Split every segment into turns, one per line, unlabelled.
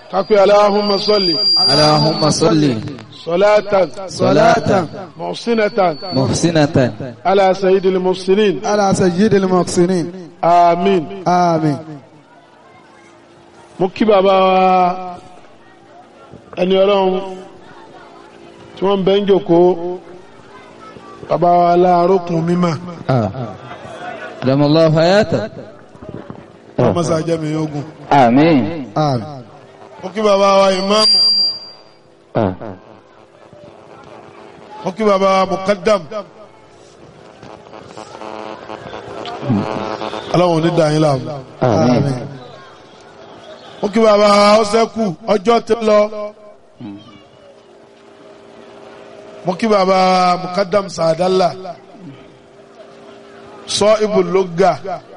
kápẹ́ aláhùnmá sọ́lì
اللهم صل
sọ́látàn
صلاة
mọ̀sínátàn
محسنة
alá sayidil mufsinin
على سيد المحسنين
àmín
آمين
mo kí bàbá wa ẹni ọlọ́run tí wọ́n ń bẹ́ ń jòkó bàbá wa láàrókùn mímọ̀
أدام الله حياته
ọmọ sàjẹ́ mi ogun
آمين
آمين
mo kí bàbá wa ìmáàmù mo kí bàbá wa mukaddam ọlọ́run ní dáyín láàmú
آمين
mo kí bàbá wa ọ́sẹ́kù ọjọ́ tí lọ mo kí bàbá wa mukaddam sàdálà sọ ibùlógà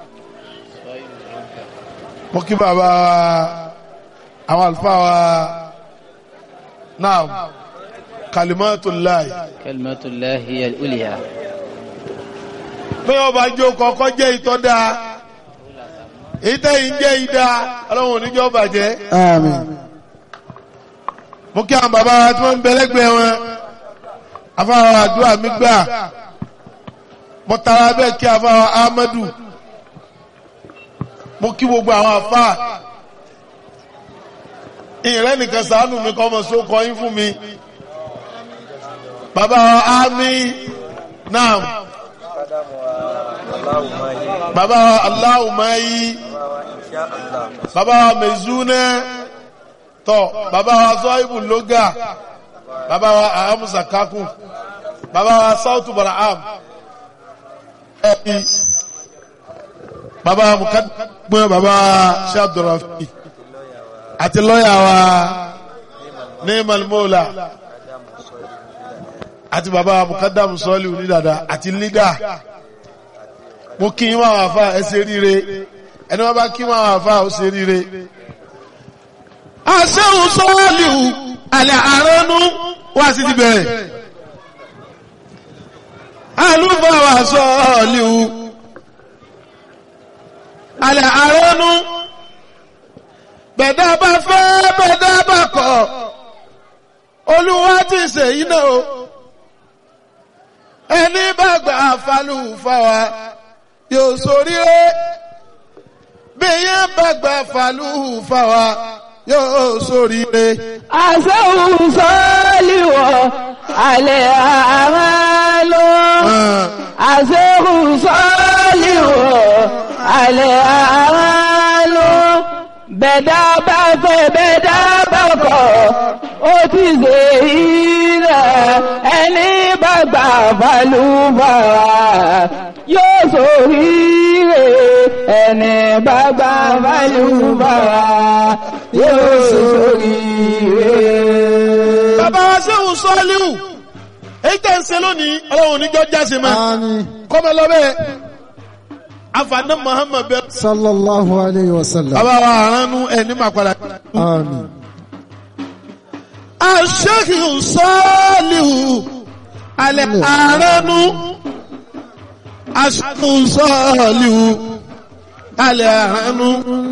mo kí bàbá wa àwọn àlùfáà wa náà kalimatullahi
كلمة الله هي الأولياء
bí wọ́n bá jó kọ́kọ́ jẹ́ ìtọ́da ìtẹ́yìn jẹ́ ìdá ọlọ́run oníjọ́ bàjẹ́
آمين
mo kí àwọn bàbá wa tí wọ́n ń bẹ lẹ́gbẹ̀ẹ́ wọn afáwọn àdúrà mi gbà mo tara bẹ́ẹ̀ kí afáwọn Ahmadu mo kí gbogbo àwọn afá ìrẹ́ nìkan ṣàánú mi kọ́ ọmọ sókọ yín fún mi bàbá wa ámì náà bàbá wa aláwùmáyí bàbá wa mẹ̀zúnẹ́ tọ́ bàbá wa zọ́ìbù lóga bàbá wa ahamusa kakun bàbá wa sautu baraham ẹ̀bí bàbá wa mukadumẹ́ bàbá wa shabdurafi àti lọ́yà wa neemal mola àti bàbá wa mukadamu sọ́ọ̀lì onídàdà àti lídà mo kí yín máa wà fà ẹ ṣe ríire ẹni wọn bá kí máa wà fà ó ṣe ríire àṣẹ́hùn sọ́ọ̀lìhù alẹ́ àránú wá sí ti bẹ̀rẹ̀ alúbàwà sọ́ọ̀lìhù alẹ́ àránú bẹ̀dá bá fẹ́ bẹ̀dá bá kọ̀ olúwa ti ṣèyí náà o ẹni bá gbà falù fáwa yóò ṣoríire bí yẹn bá gbà falù fáwa yóò ṣoríire.
àṣẹ́hùn sọ́ọ́lìwọ̀ alẹ́ àmàlò àṣẹ́hùn sọ́ọ́lìwọ̀ alẹ́ àmàlò bẹ̀dá bá fẹ́ bẹ̀dá bá kọ̀ ó ti ṣe ilẹ̀ ẹni bá gbà balùbàrà yóò ṣoríire ẹni bá gbà balùbàrà yóò ṣoríire.
bàbá wa sẹ́hùn sọ́ọ́líhù èyí tẹ̀ ń ṣe lónìí ọlọ́run oníjọ́ jáse mọ́
آمين
kọ́mọ lọ́bẹ̀ afaná muhammad bẹ́ẹ̀.
صلى الله عليه وسلم
bàbá wa àránú ẹ̀ ní màkàlà.
آمين
aṣẹ́hùn sọ́ọ́líhù alẹ́ àránú aṣẹ́hùn sọ́ọ́líhù alẹ́ àránú.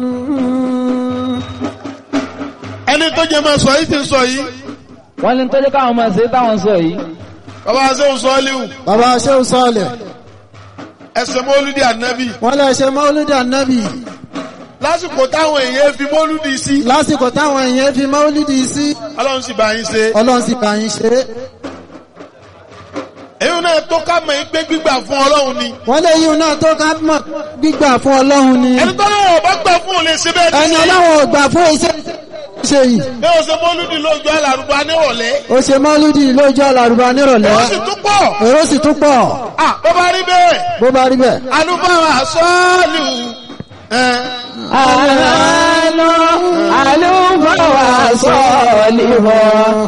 ẹni tó jẹ máa sọ yìí ti sọ yìí
wọ́n ní tọ́jú káwọn máa ṣe táwọn sọ yìí.
bàbá wa sẹ́hùn sọ́ọ́líhù
bàbá Shehu Saleh
ẹsẹ̀ mọ́lúdì ànábì
wọ́n lè ṣe mọ́lúdì ànábì
lásìkò táwọn èèyàn fi mọ́lúdì sí
lásìkò táwọn èèyàn fi mọ́lúdì sí
ọlọ́run sì bá yín ṣe
ọlọ́run sì bá yín ṣe
èyí náà tó ká mọ̀ yín pé gbígbà fún ọlọ́run ni
wọ́n lè yíò náà tó ká mọ̀ gbígbà fún ọlọ́run ni
ẹni tó náà ọba gbà fún òun lè ṣe bẹ́ẹ̀
ẹni
ní
ọlọ́run ò gbà fún iṣẹ́ ṣe yìí
bí o ṣe mọ́lúdì lójú àlàrúbá nírọ̀lẹ́
ó ṣe mọ́lúdì lójú àlàrúbá nírọ̀lẹ́
ó sì tún pọ̀
èrò sì tún pọ̀
à bó bá rí bẹ́ẹ̀
bó bá rí bẹ́ẹ̀
alúbáwá sọ́ọ̀lù ẹ̀
àlọ́ àlùfáà wà sọ́ọ̀lì wọ̀